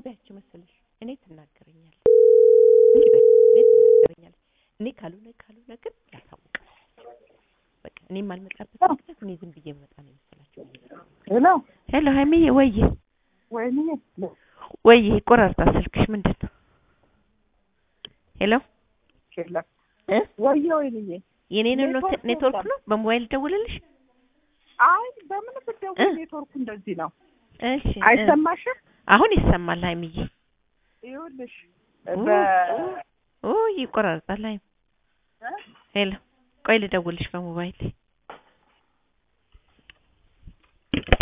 በያቸው መሰለሽ እኔ ትናገረኛለች እንዲህ በይ እኔ ትናገረኛለች እኔ ካልሆነ ካልሆነ ግን ያሳውቃል በቃ እኔ የማልመጣበት ምክንያት እኔ ዝም ብዬ መጣ ነው የመሰላቸው ሄሎ ሄሎ ሀይሚዬ ወይዬ ወይኔ ወይዬ ይቆራርጣል ስልክሽ ምንድን ነው ሄሎ የለም እ ወይዬ ወይንዬ የኔን ነው ኔትወርክ ኔትወርክ ወጣ። ነው በሞባይል ደውልልሽ አይ በምን ብትደውል እ? ኔትወርኩ እንደዚህ ነው እሺ እ። አይሰማሽም አሁን ይሰማል ሀይሚዬ ይኸውልሽ ኡ፣ በ ኡ ይቆራርጣል ሀይሚ እ? ሄሎ ቆይ ልደውልሽ በሞባይል